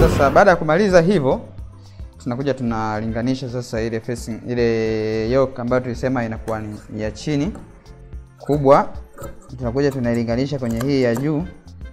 Sasa baada ya kumaliza hivyo, tunakuja tunalinganisha sasa ile facing, ile yoke ambayo tulisema inakuwa ni ya chini kubwa, tunakuja tunailinganisha kwenye hii ya juu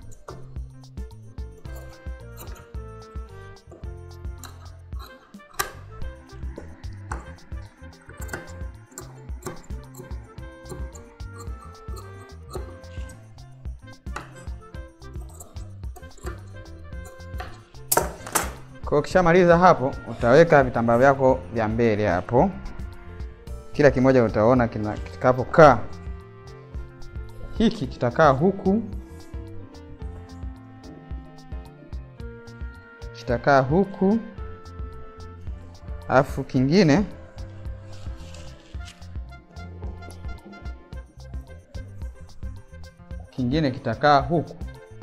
Kwa ukishamaliza hapo, utaweka vitambaa vyako vya mbele hapo, kila kimoja utaona kina kitakapokaa. Hiki kitakaa huku, kitakaa huku, alafu kingine kingine kitakaa huku.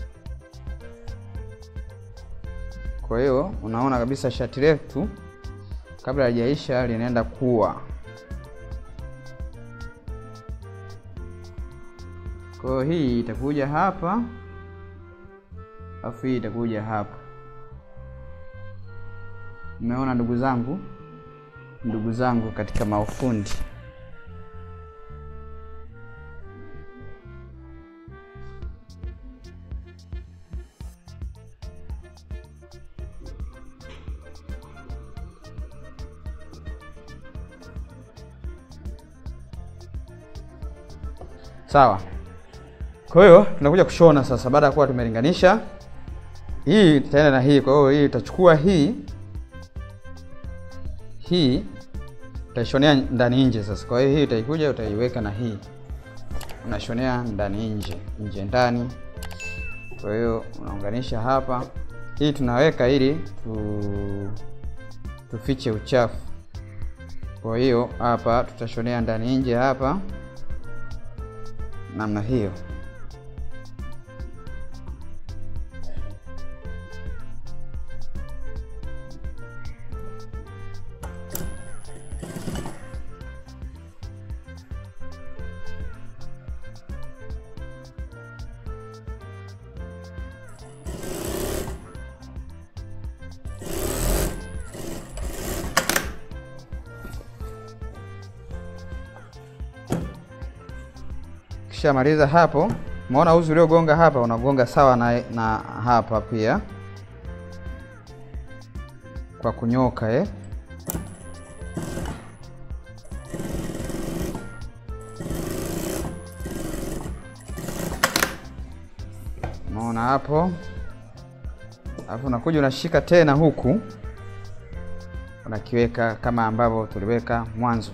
Kwa hiyo unaona kabisa shati letu kabla halijaisha linaenda kuwa. Kwa hiyo hii itakuja hapa, alafu hii itakuja hapa. Umeona ndugu zangu, ndugu zangu katika maufundi. Sawa. Kwa hiyo tunakuja kushona sasa, baada ya kuwa tumelinganisha hii itaenda na hii. Kwa hiyo hii utachukua hii hii utaishonea ndani nje. Sasa kwa hiyo hii utaikuja utaiweka na hii unashonea ndani nje, nje ndani. Kwa hiyo unaunganisha hapa, hii tunaweka ili tu, tufiche uchafu. Kwa hiyo hapa tutashonea ndani nje hapa namna hiyo. Kishamaliza hapo, umeona uzi uliogonga hapa unagonga sawa na, na hapa pia kwa kunyoka eh. Unaona hapo, alafu unakuja unashika tena huku unakiweka kama ambavyo tuliweka mwanzo.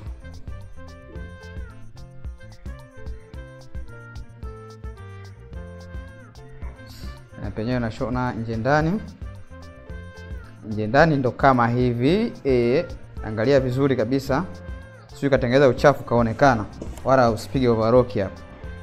na penyewe unashona nje ndani, nje ndani ndo kama hivi e, angalia vizuri kabisa, sio katengeneza uchafu kaonekana, wala usipige overlock hapa.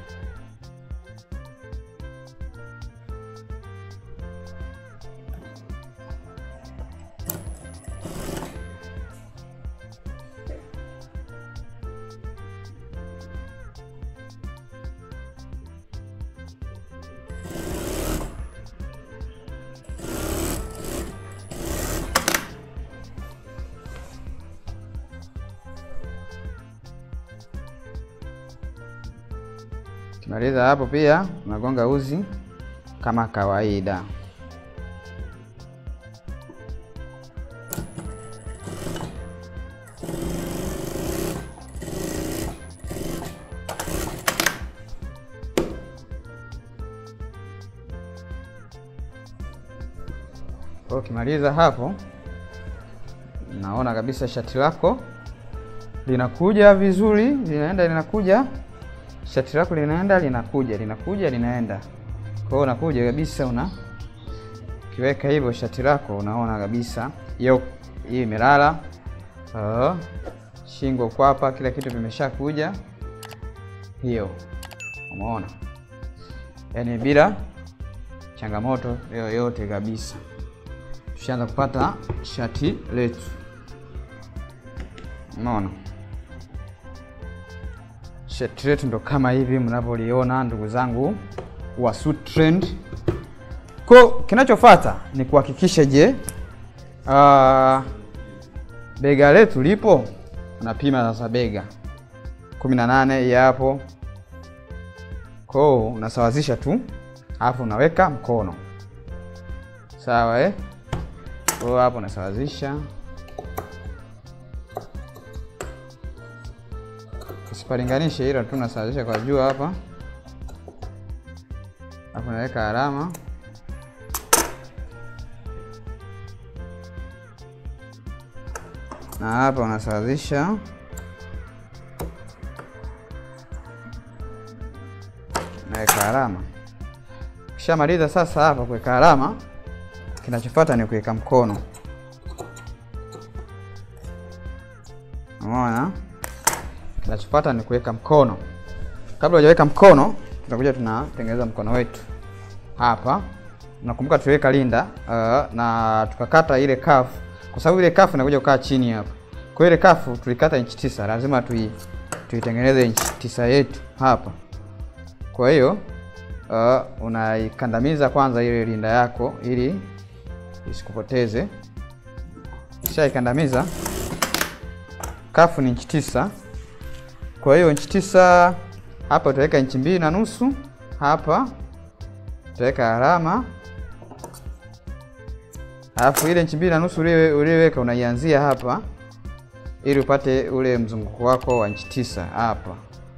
Kimaliza hapo, pia unagonga uzi kama kawaida. Kwa ukimaliza hapo, naona kabisa shati lako linakuja vizuri, linaenda linakuja shati lako linaenda linakuja linakuja linaenda. Kwa hiyo unakuja kabisa, una kiweka hivyo shati lako, unaona kabisa hiyo hii imelala. Uh, shingo kwapa, kila kitu vimeshakuja hiyo, umeona, yaani bila changamoto yoyote kabisa. Tushaanza kupata shati letu, unaona shati letu ndo kama hivi mnavyoliona, ndugu zangu wa Suit Trend. Kwa kinachofuata ni kuhakikisha je, uh, bega letu lipo. Unapima sasa bega 18 hii hapo, kwa unasawazisha tu, alafu unaweka mkono sawa, eh? Kwa hapo unasawazisha, usipalinganishe, ila tu unasawazisha kwa juu hapa, hapo unaweka alama na hapa unasawazisha naweka alama. Ukishamaliza sasa hapa kuweka alama, kinachofuata ni kuweka mkono. Umeona? Kinachofuata ni kuweka mkono. Kabla hujaweka mkono, tutakuja tunatengeneza mkono wetu hapa. Nakumbuka tuliweka linda uh, na tukakata ile kafu kwa sababu ile kafu inakuja kukaa chini hapa. Kwa ile kafu tulikata inchi tisa, lazima tui tuitengeneze inchi tisa yetu hapa. Kwa hiyo uh, unaikandamiza kwanza ile linda yako ili isikupoteze. Kisha ikandamiza, kafu ni inchi tisa. Kwa hiyo inchi tisa hapa utaweka inchi mbili na nusu hapa utaweka alama Alafu ile inchi mbili na nusu uliweka unaianzia hapa ili upate ule mzunguko wako wa inchi tisa hapa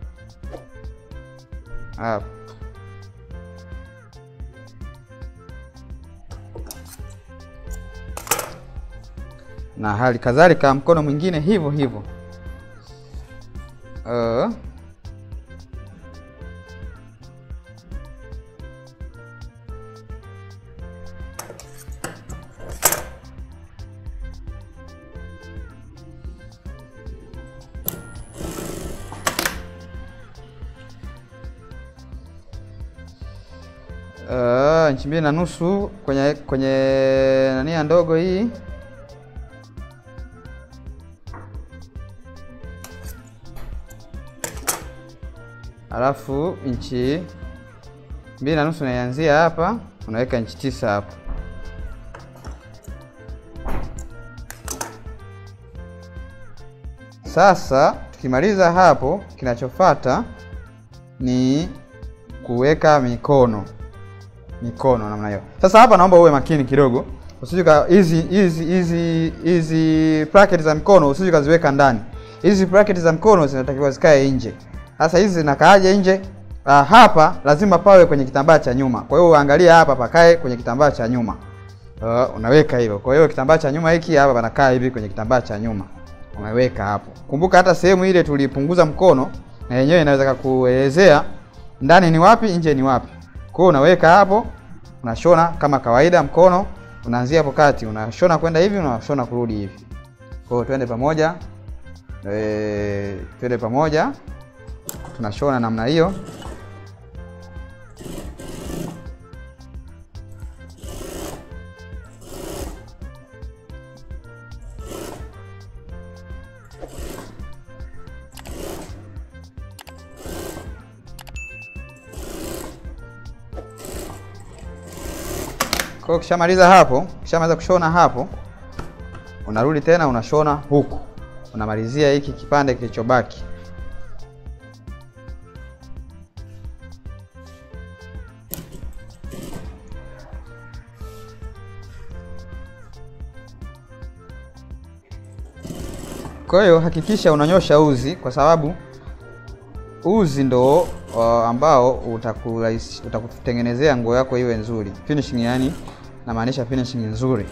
hapa. Na hali kadhalika mkono mwingine hivyo hivyo. Uh, Uh, inchi mbili na nusu kwenye kwenye nania ndogo hii alafu inchi mbili na nusu unaianzia hapa, unaweka inchi tisa hapo. Sasa tukimaliza hapo, kinachofuata ni kuweka mikono mikono namna hiyo. Sasa hapa naomba uwe makini kidogo, usije hizi hizi hizi hizi bracket za mkono usije kaziweka ndani. Hizi bracket za mkono zinatakiwa zikae nje. Sasa hizi zinakaaje nje? Ah, hapa lazima pawe kwenye kitambaa cha nyuma. Kwa hiyo uangalia hapa pakae kwenye kitambaa cha nyuma. Uh, unaweka hilo. Kwa hiyo kitambaa cha nyuma hiki hapa panakaa hivi kwenye kitambaa cha nyuma. Unaweka hapo. Kumbuka hata sehemu ile tulipunguza mkono na yenyewe inaweza kukuelezea ndani ni wapi, nje ni wapi. Kwa hiyo unaweka hapo, unashona kama kawaida mkono, unaanzia hapo kati, unashona kwenda hivi, unashona kurudi hivi. Kwa hiyo twende pamoja. Eh, twende pamoja. Tunashona namna hiyo. Kwa hiyo ukishamaliza hapo, ukishamaliza kushona hapo, unarudi tena unashona huku, unamalizia hiki kipande kilichobaki. Kwa hiyo hakikisha unanyosha uzi, kwa sababu uzi ndo uh, ambao utakutengenezea nguo yako iwe nzuri finishing, yani namaanisha finishing nzuri.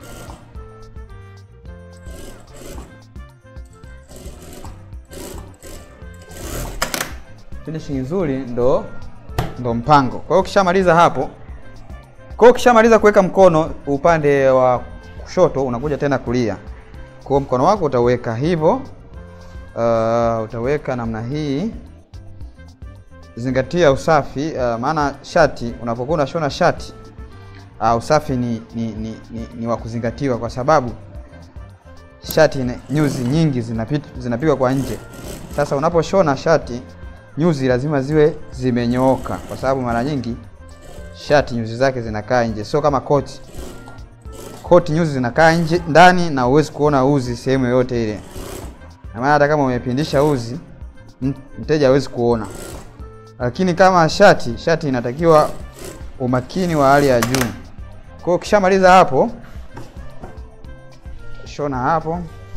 Finishing nzuri ndo ndo mpango. Kwa hiyo ukishamaliza hapo, kwa hiyo ukishamaliza kuweka mkono upande wa kushoto, unakuja tena kulia. Kwa hiyo mkono wako utaweka hivyo, uh, utaweka namna hii Zingatia usafi uh, maana shati unapokuwa unashona shati uh, usafi ni, ni, ni, ni, ni wa kuzingatiwa kwa sababu shati ne, nyuzi nyingi zinapita zinapigwa kwa nje. Sasa unaposhona shati nyuzi lazima ziwe zimenyooka, kwa sababu mara nyingi shati nyuzi zake zinakaa nje, sio kama koti. Koti nyuzi zinakaa nje ndani, na huwezi kuona uzi sehemu yoyote ile, na maana hata kama umepindisha uzi m- mteja hawezi kuona. Lakini kama shati, shati inatakiwa umakini wa hali ya juu. Kwa hiyo ukishamaliza hapo, shona hapo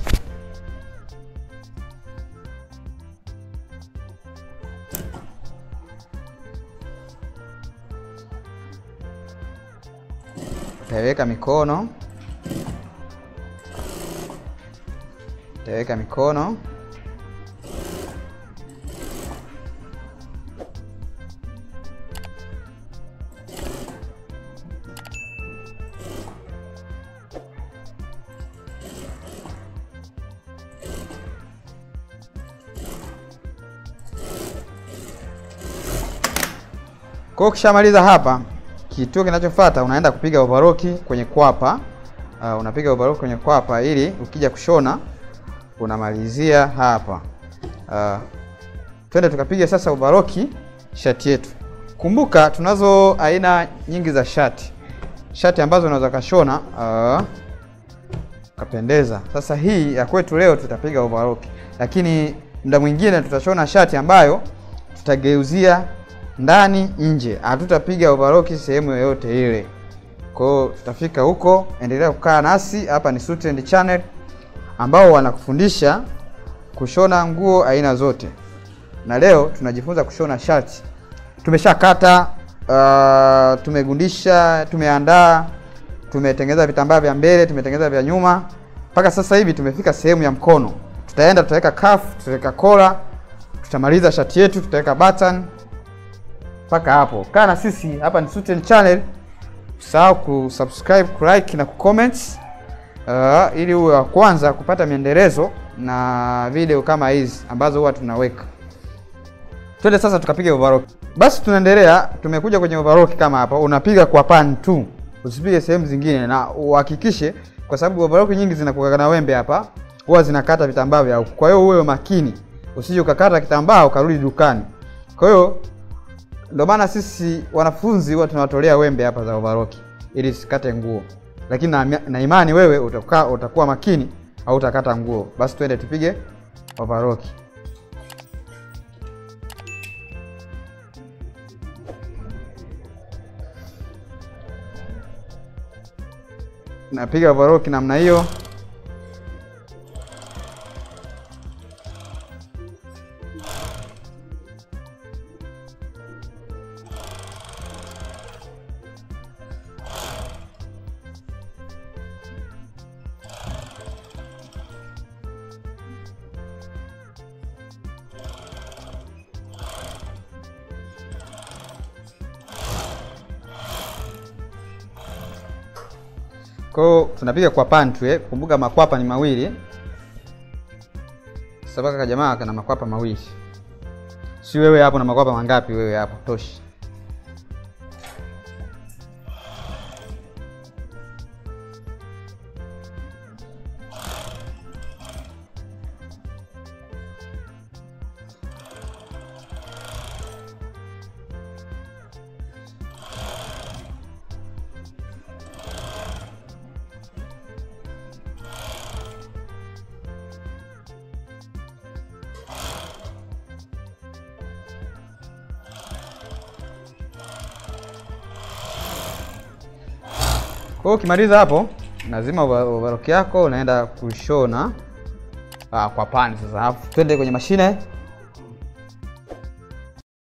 utaiweka mikono, utaiweka mikono, Kwa hiyo ukishamaliza hapa, kituo kinachofuata unaenda kupiga overlock kwenye kwapa. Uh, unapiga overlock kwenye kwapa ili ukija kushona unamalizia hapa. Uh, twende tukapiga sasa overlock shati yetu. Kumbuka tunazo aina nyingi za shati, shati ambazo unaweza kashona uh, kapendeza. Sasa hii ya kwetu leo tutapiga overlock, lakini muda mwingine tutashona shati ambayo tutageuzia ndani nje, hatutapiga overlock sehemu yoyote ile. Kwa hiyo tutafika huko, endelea kukaa nasi. Hapa ni Suit and Channel ambao wanakufundisha kushona nguo aina zote, na leo tunajifunza kushona shati. Tumeshakata, uh, tumegundisha, tumeandaa, tumetengeneza vitambaa vya mbele, tumetengeneza vya nyuma, mpaka sasa hivi tumefika sehemu ya mkono. Tutaenda tutaweka cuff, tutaweka kola, tutamaliza shati yetu, tutaweka button mpaka hapo. Kaa na sisi hapa ni Suit and Channel. Usahau kusubscribe, kulike na kucomment uh, ili uwe wa kwanza kupata miendelezo na video kama hizi ambazo huwa tunaweka. Twende sasa tukapiga overlock. Basi tunaendelea, tumekuja kwenye overlock kama hapa, unapiga kwa pan tu, usipige sehemu zingine, na uhakikishe, kwa sababu overlock nyingi zinakuwa na wembe hapa, huwa zinakata vitambaa vya huku. Kwa hiyo uwe makini, usije ukakata kitambaa ukarudi dukani. Kwa hiyo ndio maana sisi wanafunzi huwa tunawatolea wembe hapa za overlock ili sikate nguo, lakini na, na imani wewe utakuwa, utakuwa makini au utakata nguo. Basi twende tupige overlock. Napiga overlock namna hiyo. Kwa hiyo tunapiga kwa pantu eh. Kumbuka makwapa ni mawili. Sabaka ka jamaa kana makwapa mawili. Si wewe hapo na makwapa mangapi wewe hapo? Toshi. Kwa hiyo ukimaliza hapo, lazima overlock yako unaenda kushona ah, kwa pani sasa. Alafu twende kwenye mashine